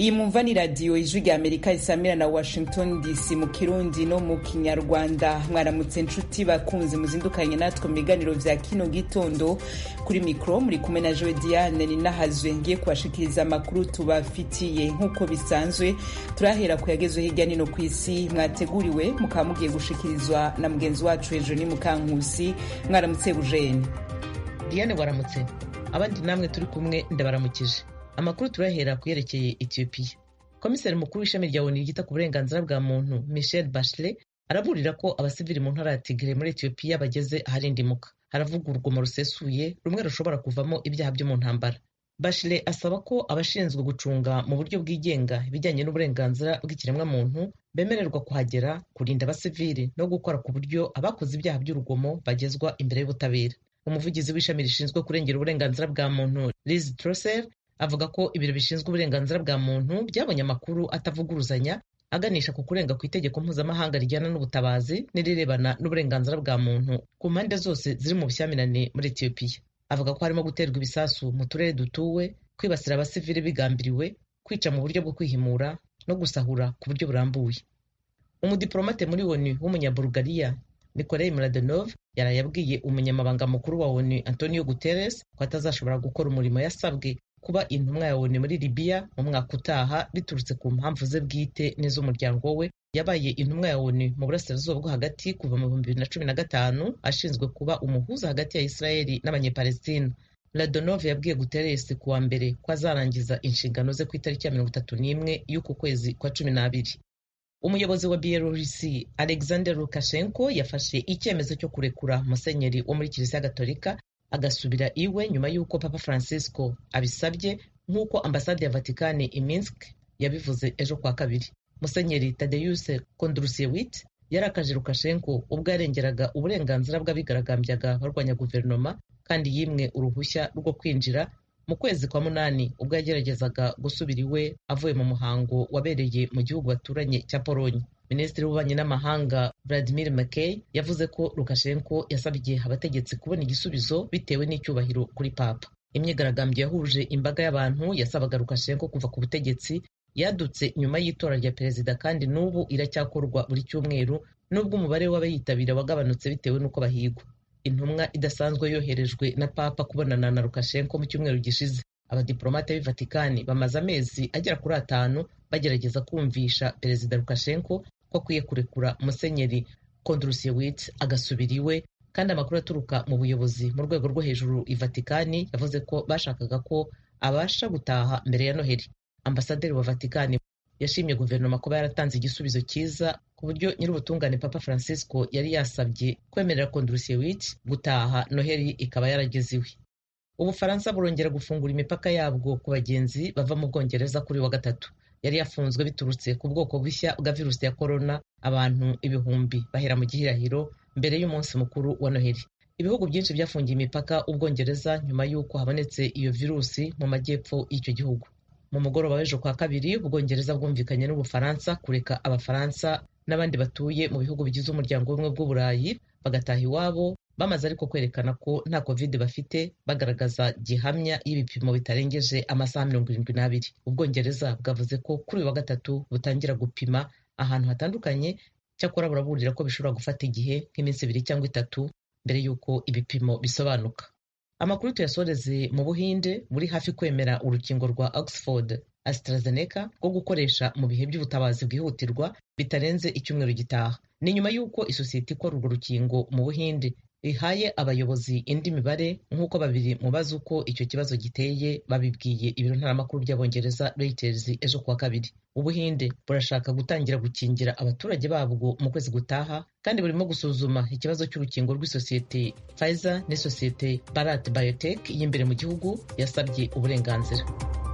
iyi mumva ni radiyo ijwi rya amerika risamira na washington dc mu kirundi no mu kinyarwanda mwaramutse nshuti bakunzi muzindukanye natwe mu biganiro vya kino gitondo kuri mikro muri kumwe na jowe diane ninahazwe ngiye kubashikiriza amakuru tubafitiye nk'uko bisanzwe turahera ku yagezwe hirya nino ku isi mwateguriwe mukaba mugiye gushikirizwa na mugenzi wacu hejuru ni mukankusi mwaramutse bujeni diane waramutse abandi namwe turi kumwe ndabaramukije amakuru turahera ku yerekeye etiyopiya komiseri mukuru w'ishami rya onu ryita ku burenganzira bwa muntu michel bachelet araburira ko abasivili mu ntara ya tigre muri etiyopiya bageze aharindimuka haravuga urugomo rusesuye rumwe rushobora kuvamo ibyaha byo mu ntambara bachelet asaba ko abashinzwe gucunga mu buryo bwigenga ibijyanye n'uburenganzira bw'ikiremwamuntu bemererwa kuhagera kurinda abasivili no gukora ku buryo abakoze ibyaha by'urugomo bagezwa imbere y'ubutabera umuvugizi w'ishami rishinzwe kurengera uburenganzira bwa muntu liz trosser avuga ko ibiro bishinzwe uburenganzira bwa muntu byabonye amakuru atavuguruzanya aganisha ku kurenga ku itegeko mpuzamahanga rijyana n'ubutabazi n'irirebana n'uburenganzira bwa muntu ku mpande zose ziri mu bushyamirane muri etiyopiya avuga ko harimo guterwa ibisasu mu turere dutuwe kwibasira abasivili bigambiriwe kwica mu buryo bwo kwihimura no gusahura ku buryo burambuye umudiplomate muri onu w'umunyabulugariya nikolai mladenov yaraye yabwiye umunyamabanga mukuru wa onu antonio guterres ko atazashobora gukora umurimo yasabwe kuba intumwa ya onu muri libiya mu mwaka utaha biturutse ku mpamvu ze bwite n'iz'umuryango we yabaye intumwa ya onu mu burasirazuba bwo hagati kuva mu bihumbi bibiri na cumi na gatanu ashinzwe kuba umuhuza hagati ya isirayeli n'abanyepalestina mladenov yabwiye guterres ku wa mbere ko azarangiza inshingano ze ku itariki ya mirongo itatu n'imwe y'uku kwezi kwa cumi n'abiri umuyobozi wa bielorusi alexander lukashenko yafashe icyemezo cyo kurekura musenyeri wo muri kiliziya gatolika agasubira iwe nyuma y'uko papa francisco abisabye nk'uko ambasade ya vatikani i minsk yabivuze ejo kwa kabiri musenyeri tadeyus kondrusiewicz yarakaje lukashenko ubwo yarengeraga uburenganzira bw'abigaragambyaga barwanya guverinoma kandi yimwe uruhushya rwo kwinjira mu kwezi kwa munani ubwo yageragezaga gusubira iwe avuye mu muhango wabereye mu gihugu baturanye cya polonye minisitiri w'ububanyi n'amahanga vladimir mckay yavuze ko lukashenko yasabye abategetsi kubona igisubizo bitewe n'icyubahiro kuri papa imyigaragambyo yahuje imbaga y'abantu yasabaga lukashenko kuva ku butegetsi yadutse nyuma y'itora rya perezida kandi n'ubu iracyakorwa buri cyumweru n'ubwo umubare w'abayitabira wagabanutse bitewe n'uko bahigwa intumwa idasanzwe yoherejwe na papa kubonana na lukashenko mu cyumweru gishize abadiplomate b'i vatikani bamaze amezi agera kuri atanu bagerageza kumvisha perezida lukashenko ko akwiye kurekura musenyeri kondrusiewicz agasubira iwe kandi amakuru aturuka mu buyobozi mu rwego rwo hejuru i vatikani yavuze ko bashakaga ko abasha gutaha mbere ya noheli ambasaderi wa vatikani yashimye guverinoma kuba yaratanze igisubizo cyiza ku buryo nyir'ubutungane papa francisco yari yasabye kwemerera kondrusiewicz gutaha noheli ikaba yarageze iwe ubufaransa burongera gufungura imipaka yabwo ku bagenzi bava mu bwongereza kuri wa gatatu yari yafunzwe biturutse ku bwoko bushya bwa virusi ya korona abantu ibihumbi bahera mu gihirahiro mbere y'umunsi mukuru wa noheli ibihugu byinshi byafungiye imipaka ubwongereza nyuma y'uko habonetse iyo virusi mu majyepfo y'icyo gihugu mu mugoroba w'ejo kwa kabiri ubwongereza bwumvikanye n'ubufaransa kureka abafaransa n'abandi batuye mu bihugu bigize umuryango w'ubumwe bw'uburayi bagataha iwabo bamaze ariko kwerekana ko nta covid bafite bagaragaza gihamya y'ibipimo bitarengeje amasaha mirongo irindwi n'abiri ubwongereza bwavuze ko kuri uyu wa gatatu butangira gupima ahantu hatandukanye cyakora buraburira ko bishobora gufata igihe nk'iminsi ibiri cyangwa itatu mbere y'uko ibipimo bisobanuka amakuru tuyasoreze mu buhinde buri hafi kwemera urukingo rwa oxford AstraZeneca rwo gukoresha mu bihe by'ubutabazi bwihutirwa bitarenze icyumweru gitaha ni nyuma y'uko isosiyete ikora urwo rukingo mu buhinde rihaye abayobozi indi mibare nk'uko babiri mu bazi uko icyo kibazo giteye babibwiye ibiro ntaramakuru by'abongereza Reuters ejo kuwa kabiri ubuhinde burashaka gutangira gukingira abaturage babwo mu kwezi gutaha kandi burimo gusuzuma ikibazo cy'urukingo rw'isosiyete Pfizer n'isosiyete Bharat Biotech y'imbere mu gihugu yasabye uburenganzira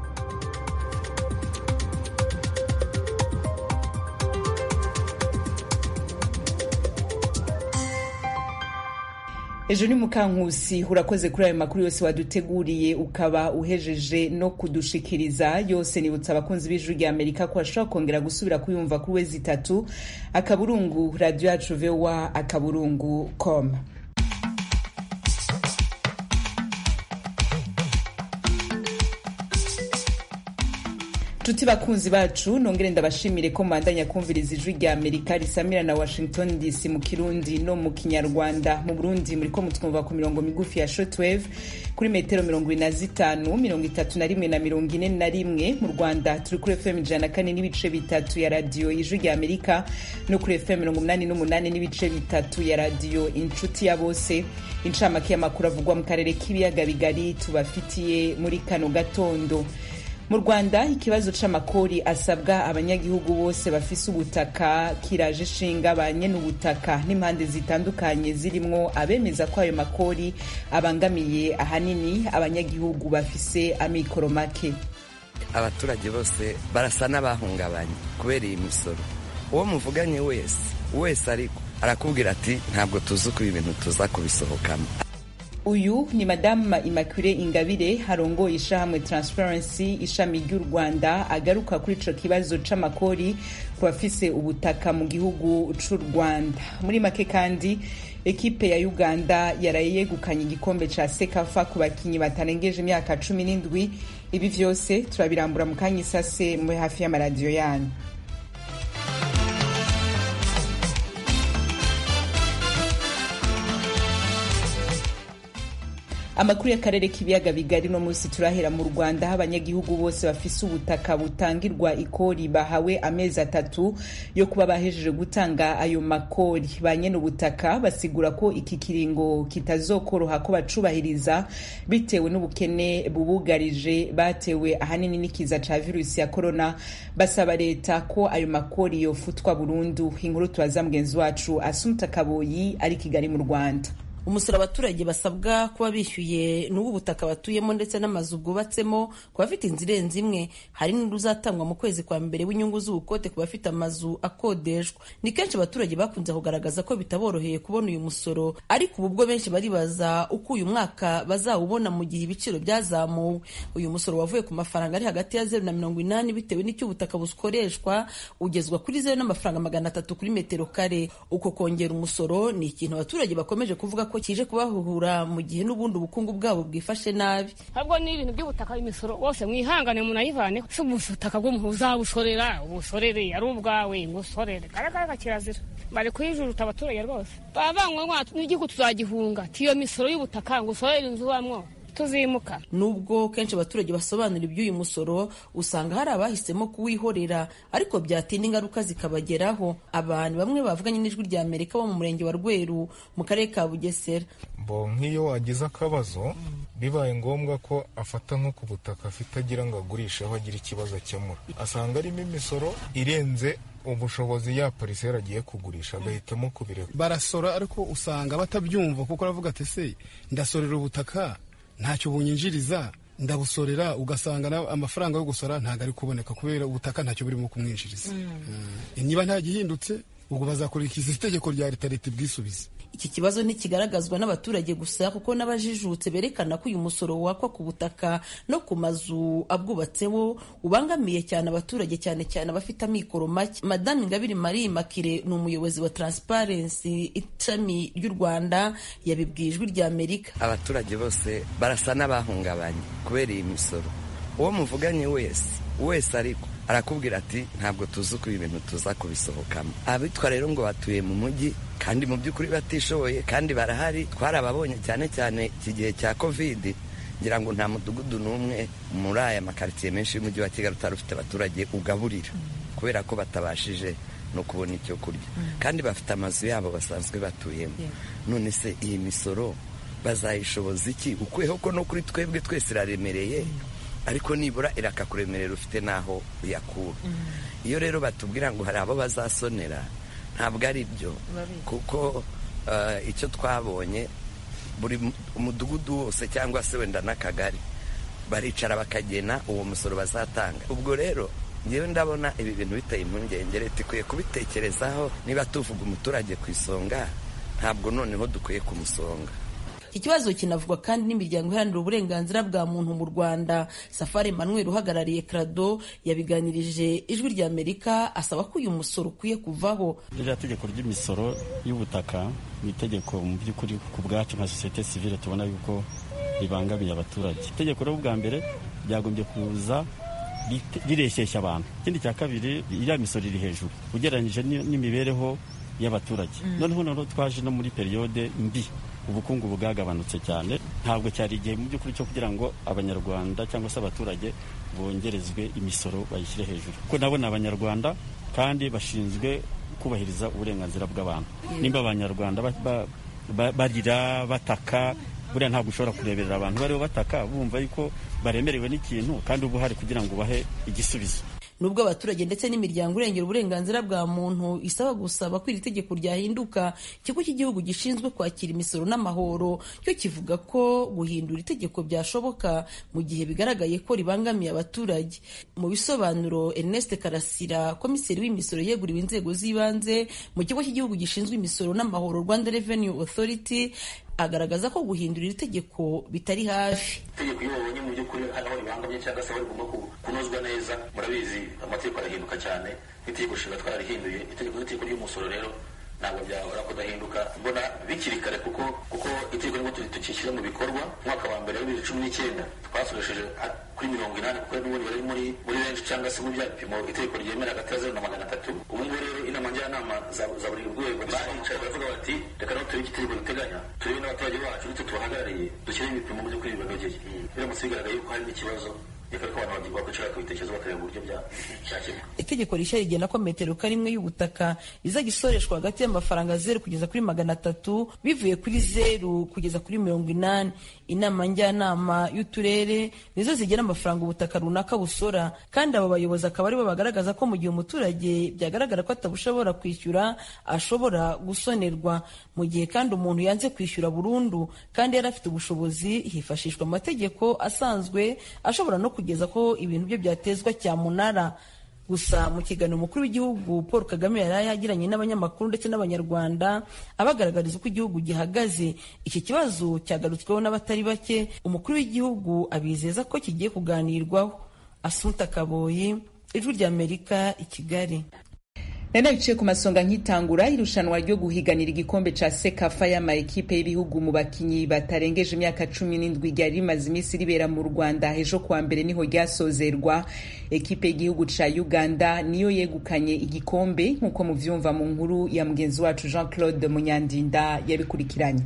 ejo ni mukankusi urakoze kuri ayo makuru yose waduteguriye ukaba uhejeje no kudushikiriza yose nibutsa abakunzi b'ijuru rya amerika ko bashobora kongera gusubira kuyumva kuri wezi itatu akaburungu radiyo yacu vowa akaburungu com nshuti bakunzi bacu nongere ndabashimire ko mubandanya kumviriza ijwi rya amerika risamira na washington dc mu kirundi no mu kinyarwanda mu burundi muriko mutwumva ku mirongo migufi ya shortwave kuri metero mirongo ine na zitanu mirongo itatu na rimwe na mirongo ine na rimwe mu rwanda turi kuri fm ijana na kane n'ibice bitatu ya radiyo ijwi rya amerika no kuri fm mirongo umunani n'umunani n'ibice bitatu ya radiyo inshuti ya bose incamake y'amakuru avugwa mu karere k'ibiyaga bigari tubafitiye muri kano gatondo mu rwanda ikibazo c'amakori asabwa abanyagihugu bose bafise ubutaka kiraje ishinga ba ubutaka n'impande zitandukanye zirimwo abemeza ko ayo makori abangamiye ahanini abanyagihugu bafise amikoro make abaturage bose barasa n'abahungabanye kubera iyi misoro uwo muvuganye wese wese ariko arakubwira ati ntabwo tuzi uko ibi bintu tuza kubisohokamo uyu ni madamu immaculee ingabire harongoye ishahamwe transparency ishami ry'u rwanda agaruka kuri ico kibazo c'amakori ku bafise ubutaka mu gihugu c'u rwanda muri make kandi ekipe ya uganda yaraye yegukanye igikombe ca sekafa ku bakinyi batarengeje imyaka cumi n'indwi ibi vyose turabirambura mu kanya isase muri hafi y'amaradiyo yanyu amakuru y'akarere k'ibiyaga bigari no munsi turahera mu rwanda aho abanyagihugu bose bafise ubutaka butangirwa ikori bahawe amezi atatu yo kuba bahejeje gutanga ayo makori ba nyene ubutaka basigura ko iki kiringo kitazokoroha ko bacubahiriza bitewe n'ubukene bubugarije batewe ahanini n'ikiza ca virusi ya korona basaba leta ko ayo makori yofutwa burundu inkuru tubaza mugenzi wacu asumta kaboyi ari kigali mu rwanda umusoro abaturage basabwa kuba bishyuye n'ubu butaka batuyemo ndetse n'amazu bwubatsemo ku bafite inzu irenze imwe hari n'uruzatangwa mu kwezi kwa mbere w'inyungu z'ubukote ku bafite amazu akodeshwa ni kenshi abaturage bakunze kugaragaza ko bitaboroheye kubona uyu musoro ariko ubu bwo benshi baribaza uko uyu mwaka bazawubona mu gihe ibiciro byazamuwe uyu musoro wavuye ku mafaranga ari hagati ya zeru na mirongo inani bitewe n'icyo ubutaka bukoreshwa ugezwa kuri zeru n'amafaranga magana atatu kuri metero kare uko kongera umusoro ni ikintu abaturage bakomeje kuvuga ko kije kubahuhura mu gihe n'ubundi ubukungu bwabo bwifashe nabi ahubwo ni ibintu by'ubutaka imisoro bose mwihangane munayivane si ubutaka bw'umuntu uzabusorera ubusorere ari ubwawe ngusorere garagara kirazira bari kuyijuruta abaturage rwose bavanywe n'igihugu tuzagihunga tiyo misoro y'ubutaka ngo usorere inzu ubamwo tuzimuka nubwo kenshi abaturage basobanura iby'uyu musoro usanga hari abahisemo kuwihorera ariko byatinda ingaruka zikabageraho abantu bamwe bavuganye n'ijwi rya amerika bo mu murenge wa rweru mu karere ka bugesera bo nk'iyo wagize akabazo bibaye ngombwa ko afata nko ku butaka afite agira ngo agurishe aho agira ikibazo akemura asanga arimo imisoro irenze ubushobozi ya pariseri agiye kugurisha agahitamo kubireka barasora ariko usanga batabyumva kuko aravuga ati se ndasorera ubutaka ntacyo bunyinjiriza ndabusorera ugasanga amafaranga yo gusora ntabwo ari kuboneka kubera ubutaka ntacyo burimo kumwinjiriza niba nta gihindutse ubwo bazakurikiza itegeko rya leta leta ibwisubize iki kibazo ntikigaragazwa n'abaturage gusa kuko n'abajijutse berekana ko uyu musoro wakwa ku butaka no ku mazu abwubatseho ubangamiye cyane abaturage cyane cyane abafite amikoro make madame ingabire marie makire ni umuyobozi wa transparency ishami ry'u rwanda yabibwiye ijwi rya amerika abaturage bose barasa n'abahungabanye kubera iyi misoro uwo muvuganye wese wese ariko arakubwira ati ntabwo tuzi uko ibi bintu tuza kubisohokamo abitwa rero ngo batuye mu mujyi kandi mu by'ukuri batishoboye kandi barahari twarababonye cyane cyane iki gihe cya kovidi ngira ngo nta mudugudu n'umwe muri aya makaritsiye menshi y'umujyi wa kigali utari ufite abaturage ugaburira kubera ko batabashije no kubona icyo kurya kandi bafite amazu yabo basanzwe batuyemo none se iyi misoro bazayishoboza iki ukweho ko no kuri twebwe twese iraremereye ariko nibura irakakuremerera ufite n'aho uyakura iyo rero batubwira ngo hari abo bazasonera ntabwo ari byo kuko icyo twabonye buri umudugudu wose cyangwa se wenda n'akagari baricara bakagena uwo musoro bazatanga ubwo rero ngewe ndabona ibi bintu biteye impungenge leta ikwiye kubitekerezaho niba tuvuga umuturage ku isonga ntabwo noneho dukwiye kumusonga iki kibazo kinavugwa kandi n'imiryango iharanira uburenganzira bwa muntu mu rwanda safari emmanuel uhagarariye krado yabiganirije ijwi rya amerika asaba ko uyu musoro ukwiye kuvaho ririya tegeko ry'imisoro y'ubutaka ni itegeko mu by'ukuri ku bwacu nka sosiyete sivile tubona yuko ribangamiye abaturage itegeko rero bwa mbere ryagombye kuza rireshyeshya abantu ikindi cya kabiri iriya misoro iri hejuru ugereranyije n'imibereho y'abaturage noneho noneho twaje no muri periyode mbi ubukungu bwagabanutse cyane ntabwo cyari igihe mu by'ukuri cyo kugira ngo abanyarwanda cyangwa se abaturage bongerezwe imisoro bayishyire hejuru kuko nabo ni abanyarwanda kandi bashinzwe kubahiriza uburenganzira bw'abantu nimba abanyarwanda barira bataka buriya ntabwo ushobora kureberera abantu bariho bataka bumva yuko baremerewe n'ikintu kandi uba uhari kugira ngo ubahe igisubizo nubwo abaturage ndetse n'imiryango irengera uburenganzira bwa muntu isaba gusaba ko iri tegeko ryahinduka ikigo cy'igihugu gishinzwe kwakira imisoro n'amahoro cyo kivuga ko guhindura itegeko byashoboka mu gihe bigaragaye ko ribangamiye abaturage mu bisobanuro Ernest Karasira komiseri w'imisoro yeguriwe inzego z'ibanze mu kigo cy'igihugu gishinzwe imisoro n'amahoro Rwanda Revenue Authority agaragaza ko guhindura iri tegeko bitari hafi itegeko iyo babonye mu by'ukuri hari aho ribangamye cyangwa se aho rigomba kunozwa neza murabizi amategeko arahinduka cyane n'itegeko nshinga twararihinduye itegeko n'itegeko ry'umusoro rero ntabwo byahora kudahinduka mbona bikiri kare kuko kuko itegeko nibwo tukishyira mu bikorwa umwaka wa mbere wa bibiri cumi n'icyenda twasoresheje kuri mirongo inani kuko n'ubundi bari muri muri benshi cyangwa se mu bya bipimo itegeko ryemera hagati ya zeru na magana atatu ubu ngubu rero inama njyanama za buri rwego baricaye baravuga bati reka naho turebe itegeko riteganya turebe n'abaturage bacu ndetse tubahagarariye dushyire ibipimo mu by'ukuri bibanogeye biramutse bigaragaye yuko harimo ikibazo itegeko rishya rigena ko metero karimwe y'ubutaka izajya isoreshwa hagati y'amafaranga zeru kugeza kuri magana atatu bivuye kuri zeru kugeza kuri mirongo inani inama njyanama y'uturere nizo zigena amafaranga ubutaka runaka busora kandi abo bayobozi akaba aribo bagaragaza ko mu gihe umuturage byagaragara ko atabushobora kwishyura ashobora gusonerwa mu gihe kandi umuntu yanze kwishyura burundu kandi yari afite ubushobozi hifashishwa amategeko asanzwe ashobora no kugeza ko ibintu bye byatezwa cyamunara gusa mu kiganiro umukuru w'igihugu paul kagame yari yagiranye n'abanyamakuru ndetse n'abanyarwanda abagaragariza uko igihugu gihagaze iki kibazo cyagarutsweho n'abatari bake umukuru w'igihugu abizeza ko kigiye kuganirwaho asunta kaboyi ijwi ry'amerika i kigali nari biciye ku masonga nk'itangura irushanwa ryo guhiganira igikombe ca sekafa y'ama ekipe y'ibihugu mu bakinyi batarengeje imyaka cumi n'indwi ryari rimaze iminsi ribera mu rwanda ejo kuwa mbere niho ryasozerwa ekipe y'igihugu ca uganda niyo yegukanye igikombe nk'uko muvyumva mu nkuru ya mugenzi wacu jean claude munyandinda yabikurikiranye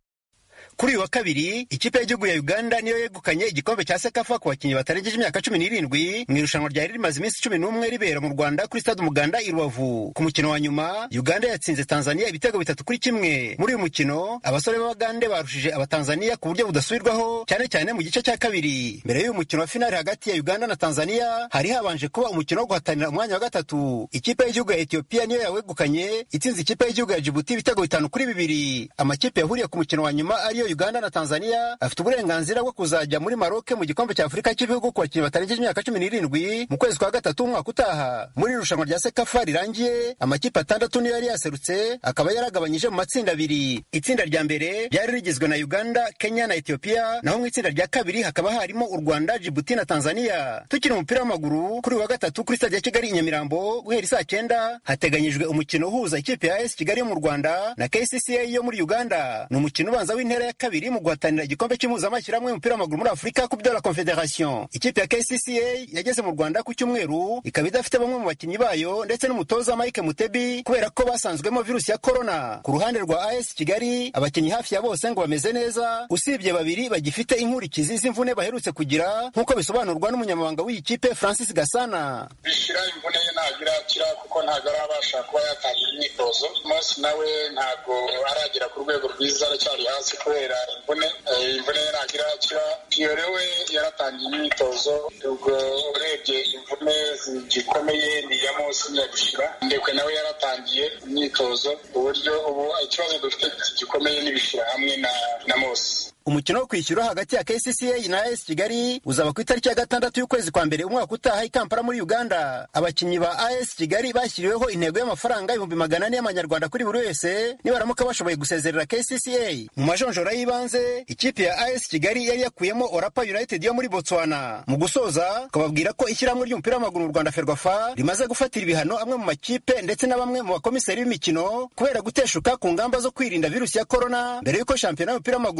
kuri uyu wa kabiri ikipe y'igihugu ya uganda niyo yegukanye igikombe cya sekafa ku bakinnyi batarengeje imyaka cumi n'irindwi mu irushanwa ryari rimaze iminsi cumi n'umwe ribera mu rwanda kuri stade umuganda i rubavu ku mukino wa nyuma uganda yatsinze tanzania ibitego bitatu kuri kimwe muri uyu mukino abasore b'abagande barushije abatanzania ku buryo budasubirwaho cyane cyane mu gice cya kabiri mbere y'uyu mukino wa finali hagati ya uganda na tanzania hari habanje kuba umukino wo guhatanira umwanya wa gatatu ikipe y'igihugu ya etiyopiya niyo yawegukanye itsinze ikipe y'igihugu ya jibuti ibitego bitanu kuri bibiri amakipe yahuriye ku mukino wa nyuma ariyo uganda na tanzania afite uburenganzira bwo kuzajya muri maroke mu gikombe cya afurika cy'ibihugu ku bakinnyi batarengeje imyaka cumi n'irindwi mu kwezi kwa gatatu umwaka utaha muri irushanwa rya sekafa rirangiye amakipe atandatu niyo yari yaserutse akaba yaragabanyije mu matsinda abiri itsinda rya mbere ryari rigizwe na uganda kenya na etiyopiya naho mu itsinda rya kabiri hakaba harimo u rwanda jibuti na tanzania tukiri umupira w'amaguru kuri uyu wa gatatu kuri stade ya kigali i nyamirambo guhera isaa cyenda hateganyijwe umukino uhuza ikipe ya es kigali yo mu rwanda na kcca yo muri uganda ni umukino ubanza w'intera ya kabiri mu guhatanira igikombe cy'impuzamashyirahamwe y'umupira w'amaguru muri afurika ku byo la confederation ikipe ya kcca yageze mu rwanda ku cyumweru ikaba idafite bamwe mu bakinnyi bayo ndetse n'umutoza mike mutebi kubera ko basanzwemo virusi ya korona ku ruhande rwa as kigali abakinnyi hafi ya bose ngo bameze neza usibye babiri bagifite inkurikizi z'imvune baherutse kugira nk'uko bisobanurwa n'umunyamabanga w'iyi kipe francis gasana bishyira imvune ye ntabwo irakira kuko ntabwo arabasha kuba yatangira imyitozo umunsi nawe ntabwo aragera ku rwego rwiza aracyari hasi kubera imvune imvune ye ntabwo irakira piyore we yaratangiye imyitozo ubwo urebye imvune zigikomeye ni iya munsi ntiyagushira ndekwe nawe yaratangiye imyitozo uburyo ubu ikibazo dufite gikomeye n'ibishyira hamwe na na mose umukino wo kwishyura hagati ya kcca na as kigali uzaba ku itariki ya gatandatu y'ukwezi kwa mbere umwaka utaha i kampala muri uganda abakinnyi ba as kigali bashyiriweho intego y'amafaranga ibihumbi magana ane y'amanyarwanda kuri buri wese nibaramuka bashoboye gusezerera kcca mu majonjora y'ibanze ikipe ya as kigali yari yakuyemo orapa united yo muri botswana mu gusoza tukababwira ko ishyirahamwe ry'umupira w'amaguru mu rwanda ferwafa rimaze gufatira ibihano amwe mu makipe ndetse na bamwe mu bakomiseri b'imikino kubera guteshuka ku ngamba zo kwirinda virusi ya korona mbere y'uko shampiyona y'umupira w'amaguru mu cyiciro cya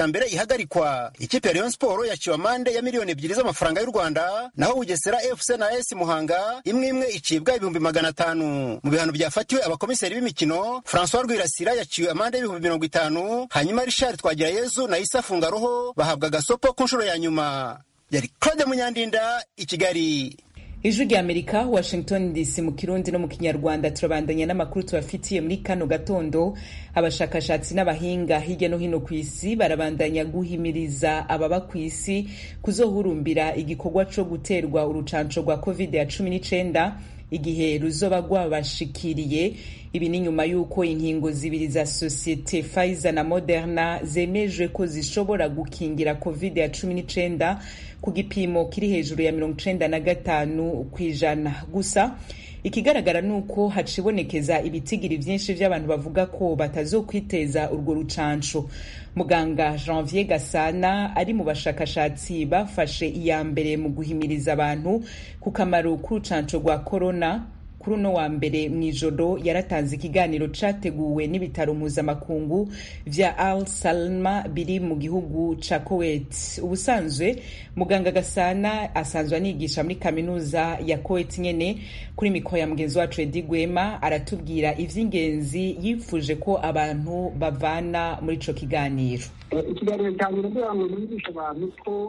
cya mbere ihagarikwa ikipe ya rayon siporo yaciwe amande ya miliyoni ebyiri z'amafaranga y'u rwanda naho bugesera fc na as muhanga imwe imwe icibwa ibihumbi magana atanu mu bihano byafatiwe abakomiseri b'imikino francois rwirasira yaciwe amande y'ibihumbi mirongo itanu hanyuma richard twagirayezu na isa fungaroho bahabwa agasopo ku nshuro ya nyuma yari claude munyandinda i kigali ijwi rya amerika washington dc mu kirundi no mu kinyarwanda turabandanya n'amakuru tubafitiye muri kano gatondo abashakashatsi n'abahinga hirya no hino ku isi barabandanya guhimiriza ababa ku isi kuzohurumbira igikorwa co guterwa urucanco rwa covid ya cumi n'icenda igihe ruzoba rwabashikiriye ibi ni nyuma y'uko inkingo zibiri za sosiyete Pfizer na Moderna zemejwe ko zishobora gukingira covid ya cumi n'icenda ku gipimo kiri hejuru ya mirongo icenda na gatanu ku ijana gusa ikigaragara ni uko hacibonekeza ibitigiri vyinshi vy'abantu bavuga ko batazokwiteza urwo rucanco muganga janvier gasana ari mu bashakashatsi bafashe iya mbere mu guhimiriza abantu ku kamaro k'urucanco rwa korona kuri uno wa mbere mu ijoro yaratanze ikiganiro categuwe n'ibitaro mpuzamakungu vya al salma biri mu gihugu ca kuwait ubusanzwe muganga gasana asanzwe anigisha muri kaminuza ya kuwait nyene kuri mikoro ya mugenzi wacu edi gwema aratubwira ivy'ingenzi yifuje ko abantu bavana muri ico kiganiro ikiganiro cyanjye ndagira ngo nigishe abantu ko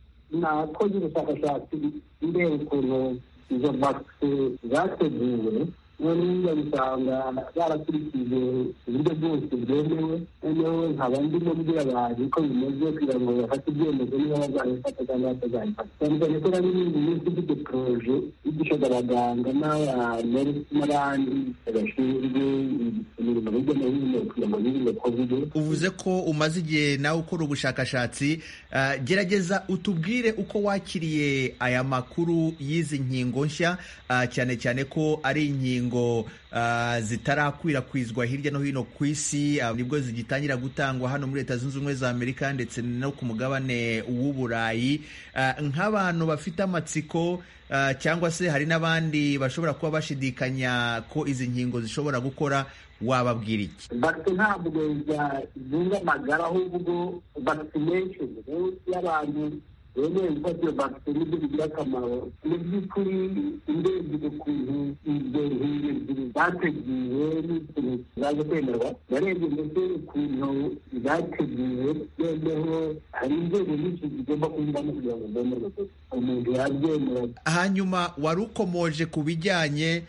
nakoze ubushakashatsi mbere ukuntu izo vakisi zateguwe noneho bisanga barakurikije uburyo bwose bwemewe noneho nkaba ndimo mbwira abantu ko bimeze kugira ngo bafate ibyemezo niba bazabifata cyangwa batazabifata cyane cyane ko nari n'indi minsi ifite poroje yigishaga abaganga n'abaneri n'abandi bashinzwe imirimo hirya no hino kugira ngo birinde kovide uvuze ko umaze igihe nawe ukora ubushakashatsi gerageza utubwire uko wakiriye aya makuru y'izi nkingo nshya cyane cyane ko ari inkingo zitarakwirakwizwa hirya no hino ku isi nibwo zigitangira gutangwa hano muri leta zunze ubumwe za amerika ndetse no ku mugabane w'uburayi nk'abantu bafite amatsiko cyangwa se hari n'abandi bashobora kuba bashidikanya ko izi nkingo zishobora gukora wababwira iki vakisi ntabwo zunga amagara ahubwo vakisinesheni y'abantu bemeye gufata iyo vakisi nibyo bigira akamaro mu by'ukuri indebye ukuntu izo nkingo ebyiri zateguwe n'ikintu zaje kwemerwa narebye ndetse ukuntu zateguwe noneho hari inzego nyinshi zigomba kunyuramo kugira ngo zemerwe umuntu yabyemera hanyuma wari ukomoje ku bijyanye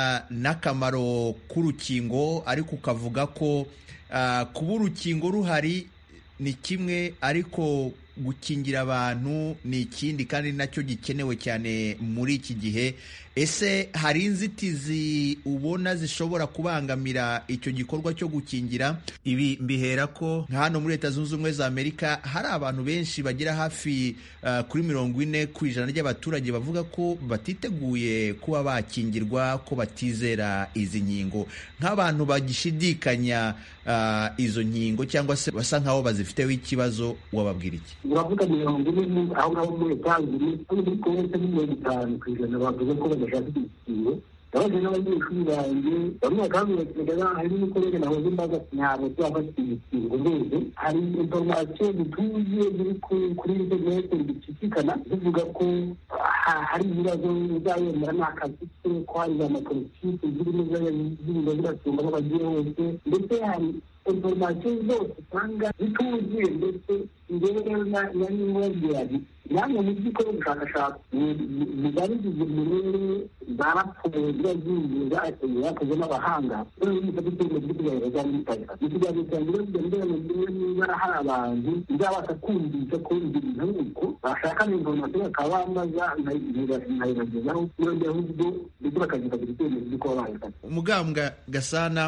n'akamaro k'urukingo ariko ukavuga ko kuba urukingo ruhari ni kimwe ariko gukingira abantu ni ikindi kandi nacyo gikenewe cyane muri iki gihe ese hari inzitizi ubona zishobora kubangamira icyo gikorwa cyo gukingira ibi mbihera ko nka hano muri leta zunze ubumwe za amerika hari abantu benshi bagera hafi uh, kuri mirongo ine ku ijana ry'abaturage bavuga ko batiteguye kuba bakingirwa ko batizera izi nkingo nk'abantu bagishidikanya uh, izo nkingo cyangwa se basa nk'aho bazifiteho ikibazo wababwira iki uravuga mirongo ine aho ngaho muri leta zunze muri konti ni mirongo itanu ku ijana bavuze ko badashaka igikingo ndabaje n'abanyeshuri banjye bamwe bakambwira hari n'umukorere nahoze mbaza ntabwo tuzafata igikingo mbese hari inforomasiyo zituzuye ziri kuri interineti zicicikana zivuga ko hari ibibazo uzayemera ni akazi ke ko hari za mapolitiki zirimo zirimo ziratunga aho bagiye hose ndetse hari inforomasiyo zose usanga zituzuye ndetse njyewe rero nari nkubwira nti namwe mu by'ukora ubushakashatsi mugabigize murere za raporo ziba zigiye zakoze n'abahanga noneho mufate icyemezo cyo kugaragaza za mitayika mu kiganiro cyanjye rero kugira ngo ndebe niba hari abantu bizabasha kumvisha ko ibyo bintu ari uko bashaka informasiyo bakaba bamaza nkayibagezaho yongera ahubwo ndetse bakagira icyemezo cyo kuba bayifata umugambwa gasana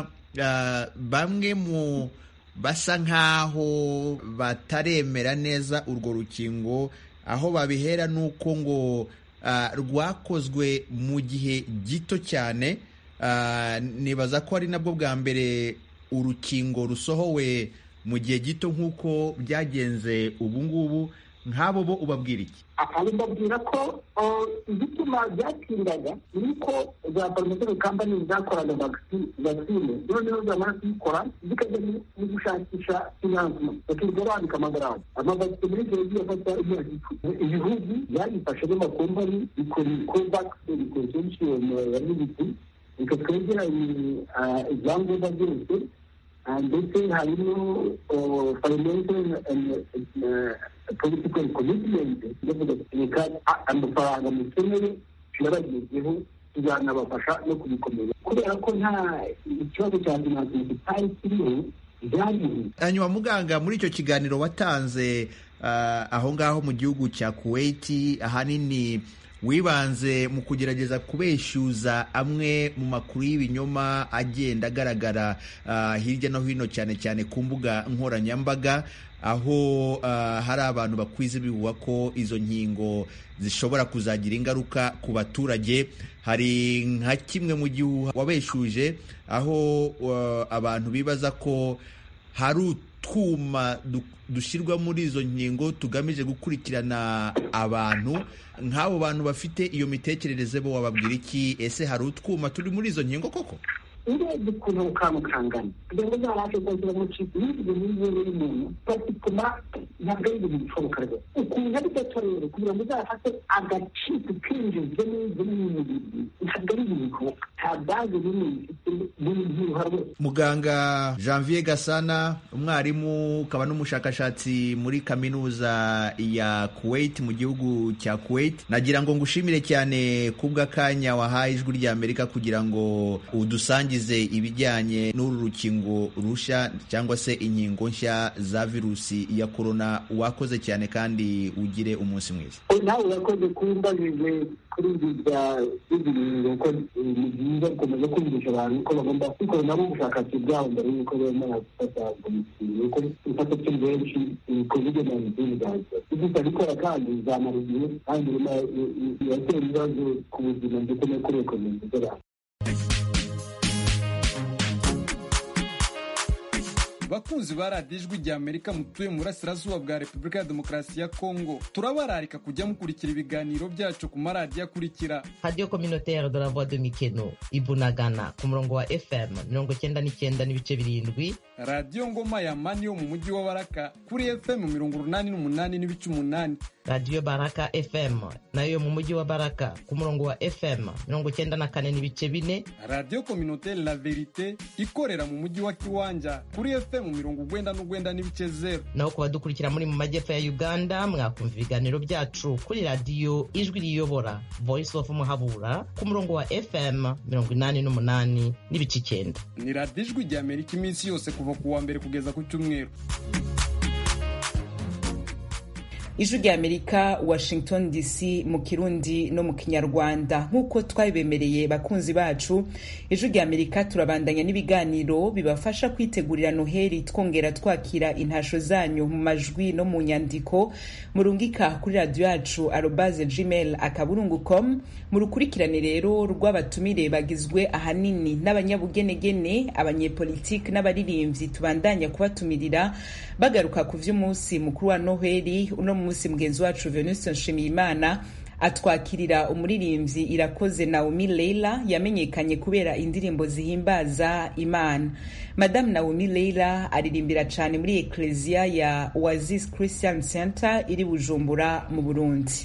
bamwe mu basa nk'aho bataremera neza urwo rukingo aho babihera ni uko ngo rwakozwe mu gihe gito cyane nibaza ko ari nabwo bwa mbere urukingo rusohowe mu gihe gito nk'uko byagenze ubu ngubu nk'abo bo ubabwira iki abo mbabwira ko igituma byatindaga ni uko za farumasi kampani zakoraga vagisine noneho zamara kuyikora zikajya mu gushakisha finansima bakirirwa bandika amagarama amavagisi muri icyo gihe afata imyaka icumi ibihugu byayifashe n'amakompani bikora kovakisi bikora solution ya militi bikatwegeranya ibyangombwa byose ndetse harimo financial political commitment yo kudategeka amafaranga mukeneye turabagezeho tuzanabafasha no kubikomeza kubera ko nta ikibazo cya finansiyo kitari kiriho byariho hanyuma muganga muri icyo kiganiro watanze aho ngaho mu gihugu cya kuwaiti ahanini wibanze mu kugerageza kubeshyuza amwe mu makuru y'ibinyoma agenda agaragara hirya no hino cyane cyane ku mbuga nkoranyambaga aho hari abantu bakwiza ibihuha ko izo nkingo zishobora kuzagira ingaruka ku baturage hari nka kimwe mu gihuha wabeshuje aho abantu bibaza ko hari utwuma dushyirwa muri izo nkingo tugamije gukurikirana abantu nk'abo bantu bafite iyo mitekerereze bo wababwira iki ese hari utwuma turi muri izo nkingo koko urebye ukuntu kantu kangana kugira ngo uzabashe kongera mu kintu n'ibyo n'ibyo y'umuntu batuma ntabwo ari ibintu bishoboka rwose ukuntu ari gato rero kugira ngo uzafate agaciro kinjizwe n'ibyo n'ibintu ntabwo ari ibintu bishoboka nta bazi nini bifite n'ibyiruha rwose muganga janvier gasana umwarimu ukaba n'umushakashatsi muri kaminuza ya kuwait mu gihugu cya kuwait nagira ngo ngushimire cyane kubw'akanya wahaye ijwi ry'amerika kugira ngo udusangize ibijyanye n'uru rukingo rushya cyangwa se inkingo nshya za virusi ya korona wakoze cyane kandi ugire umunsi mwiza nawe urakoze kumbajije kuri ibi bya ibintu ko ni byiza gukomeza kumvisha abantu ko bagomba gukora nabo ubushakashatsi bwabo mbere y'uko bemera gufata umushinga kuko ifata turi benshi kovide nayinitini zaza gusa bikora kandi bizamara igihe kandi biratera ibibazo ku buzima ndetse no kuri ekonomi z'abantu bakunzi ba radiyo ijwi rya amerika mutuye mu burasirazuba bwa repubulika ya demokarasi ya kongo turabararika kujya mukurikira ibiganiro byacu ku maradiyo akurikira radiyo communautaire de la voix de mikeno ibunagana ku murongo wa fm mirongo cyenda n'icyenda n'ibice birindwi radiyo ngoma ya mani yo mu mujyi wa baraka kuri fm mirongo urunani n'umunani n'ibice umunani radiyo baraka fm nayo yo mu mujyi wa baraka ku murongo wa fm mirongo cyenda na kane n'ibice bine radiyo communautaire la verite ikorera mu mujyi wa kiwanja kuri fm mirongo ugwenda n'ugwenda n'ibice zeru naho ku badukurikira muri mu majyepfo ya uganda mwakumva ibiganiro byacu kuri radiyo ijwi riyobora voice of muhabura ku murongo wa fm mirongo inani n'umunani n'ibice icyenda ni radiyo ijwi rya amerika iminsi yose kuva ku wa mbere kugeza ku cyumweru ijwi rya amerika washington dc mu kirundi no mu kinyarwanda nk'uko twabibemereye bakunzi bacu ijwi rya amerika turabandanya n'ibiganiro bibafasha kwitegurira noheli twongera twakira intasho zanyu mu majwi no mu nyandiko murungika kuri radiyo yacu arobaze gmail akaburungu com mu rukurikirane rero rw'abatumire bagizwe ahanini n'abanyabugenegene abanyepolitiki n'abaririmbyi tubandanya kubatumirira bagaruka ku vy'umunsi mukuru wa noheli uno munsi mugenzi wacu venuste nshimiyimana atwakirira umuririmbyi irakoze naomi leila yamenyekanye kubera indirimbo zihimbaza imana madamu naomi leila aririmbira cyane muri ekleziya ya oasis christian center iri bujumbura mu burundi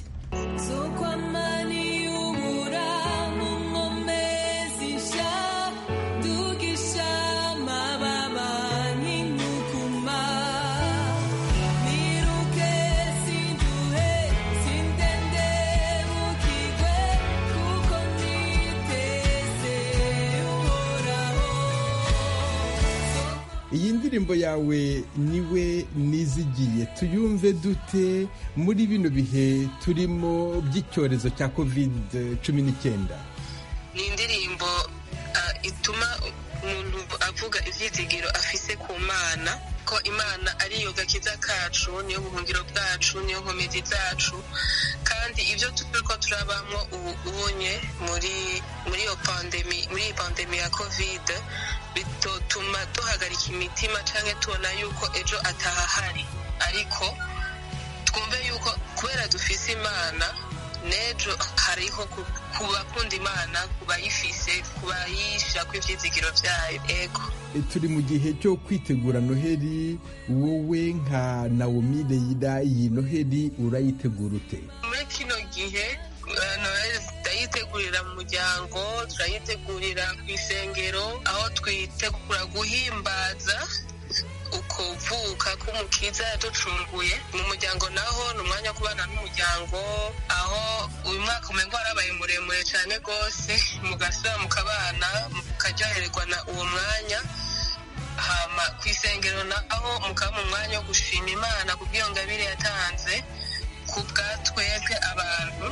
iyi ndirimbo yawe niwe nizigiye tuyumve dute muri bino bihe turimo by'icyorezo cya kovide cumi n'icyenda ni indirimbo ituma umuntu avuga ibyizigiro afise ku mana ko imana ariyo gakiza kacu niyo buhungiro bwacu niyo nkomezi zacu kandi ibyo turi ko turabamo ubu ubonye muri muri iyo pandemi muri iyi pandemi ya kovide bitotuma duhagarika imitima cyangwa tubona yuko ejo atahahari ariko twumve yuko kubera dufise imana n'ejo hariho ku bakunda imana ku bayifise ku bayisha ku ivyizigiro vyayo ego turi mu gihe cyo kwitegura noheli wowe nka nawomi reyira iyi noheli urayitegura ute muri kino gihe noheli turayitegurira mu muryango turayitegurira ku isengero aho twitegura guhimbaza ukuvuka k'umukiza yaducunguye mu muryango naho ni umwanya wo kubana n'umuryango aho uyu mwaka umengo warabaye muremure cyane rwose mugasura mukabana mukaryohererwa na uwo mwanya hama ku isengero naho mukaba mu mwanya wo gushima imana ku bw'iyo ngabire yatanze ku bwa twebwe abantu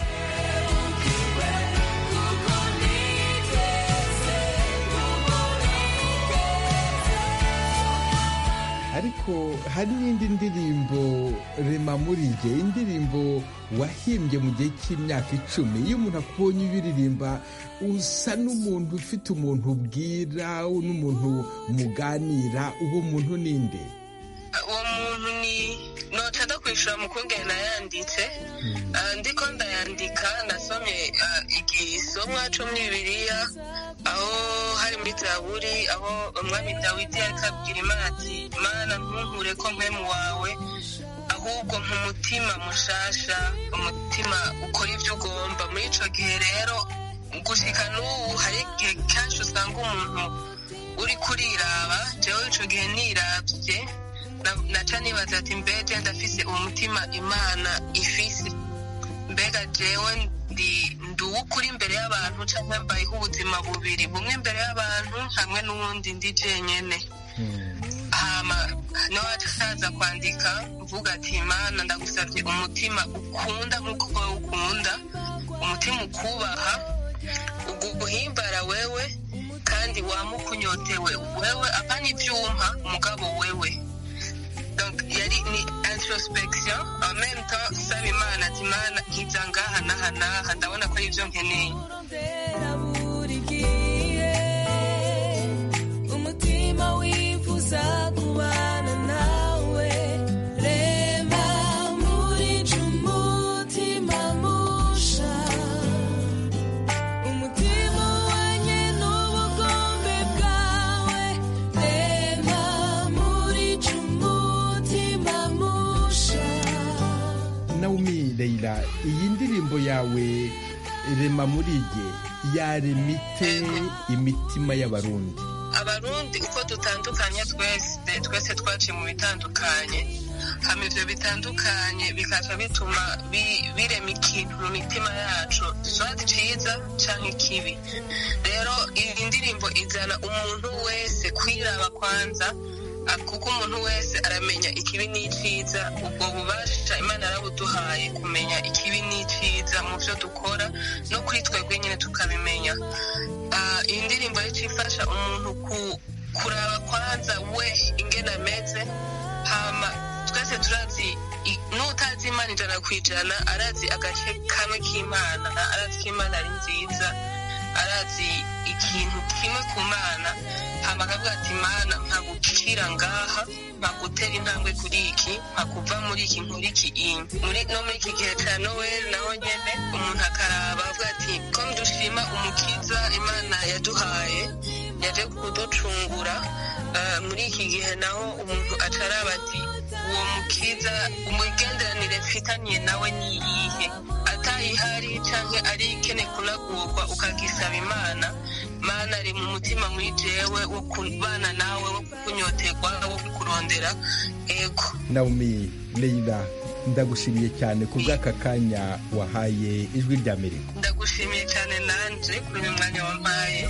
ariko hari n'indi ndirimbo rema muri jye indirimbo wahimbye mu gihe cy'imyaka icumi iyo umuntu akubonye ubiririmba usa n'umuntu ufite umuntu ubwira n'umuntu muganira uwo muntu ninde uwo muntu ni noca ndakwishura mukungene nayanditse ndiko ndayandika nasomye igisomwa co muri bibiliya aho hari muri zaburi aho umwami dawidi yariko abwira imana ati mana ntunkure ko mpemu wawe ahubwo nk'umutima mushasha umutima ukora ivyo ugomba muri ico gihe rero gushika n'ubu hari igihe kenshi usanga umuntu uri kuriraba jewe ico gihe niravye naca nibaza ati mbega ndafise umutima imana ifise mbega jewe ndi uw'ukuri imbere y'abantu cyangwa mbayeho ubuzima bubiri bumwe imbere y'abantu hamwe n'uwundi ndi jenyene hama niwacaza kwandika mvuga ati imana ndagusabye umutima ukunda nk'uko wowe ukunda umutima ukubaha uguhimbara wewe kandi wamukunyotewe wewe apana ivyuma mugabo wewe donc yari ni introspection en même temps saba imana ati imana nkiza ngaha naha naha ndabona ko ari ivyo nkeneye umutima wifuza kubana nawe rema muri umutima musha umutima wanye n'ubugombe bwawe rema muri umutima musha nawomi reyira iyi ndirimbo yawe rema muri jye yaremite imitima y'abarundi abarundi uko dutandukanye twese twese twaciye mu bitandukanye hama ivyo bitandukanye bikaca bituma birema ikintu mu mitima yacu swati ciza canke ikibi rero iyi ndirimbo izana umuntu wese kwiraba kwanza kuko umuntu wese aramenya ikibi n'iciza ubwo bubasha imana yarabuduhaye kumenya ikibi n'iciza mu byo dukora no kuri twebwe nyine tukabimenya iyi ndirimbo yica ifasha umuntu kuraba kwanza we ingene ameze hama twese turazi n'utazi imana ijana ku ijana arazi agace kamwe k'imana arazi ko imana ari nziza arazi ikintu kimwe ku mana hama akavuga ati mana mpagukira ngaha mpagutera intambwe kuri iki mpakuva muri iki nkuri iki muri no muri iki gihe cya noweli naho nyene umuntu akaraba avuga ati ko dushima umukiza imana yaduhaye yaje kuducungura muri iki gihe naho umuntu acaraba ati uwo mukiza umugenderanire mfitaniye nawe ni iyihe atayihari canke ari ikene kunagurwa ukagisaba imana mana ari mu mutima muri jewe wo kubana nawe wo kunyoterwa wo kurondera ego nawomi reyira ndagushimiye cyane ku bw'aka kanya wahaye ijwi ry'amerika ndagushimiye cyane nanje kuri uyu mwanya wampaye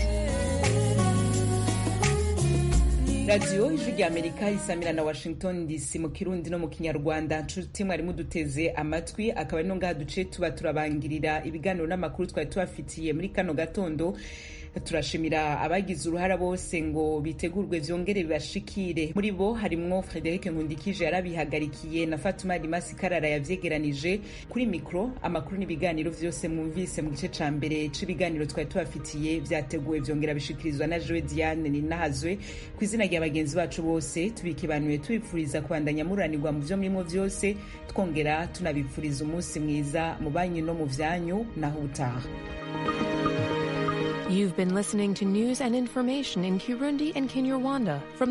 radiyo ijwi rya amerika isamira na washington dc mu kirundi no mu kinyarwanda nshuti mwari muduteze amatwi akaba ari no ngaha duce tuba turabangirira ibiganiro n'amakuru twari tubafitiye muri kano gatondo turashimira abagize uruhara bose ngo bitegurwe vyongere bibashikire muri bo harimwo frederic nkundikije yarabihagarikiye na fatuma rimasi karara yavyegeranije kuri mikro amakuru n'ibiganiro vyose mwumvise mu gice ca mbere c'ibiganiro twari tubafitiye vyateguwe vyongera bishikirizwa na joe diane ninahazwe ku izina rya bagenzi bacu bose tubikibanuye tubipfuriza kubandanya muranirwa mu vyo murimo vyose twongera tunabipfuriza umunsi mwiza mu banyu no mu vyanyu naho utaha You've been listening to news and information in Kirundi and Kinyarwanda from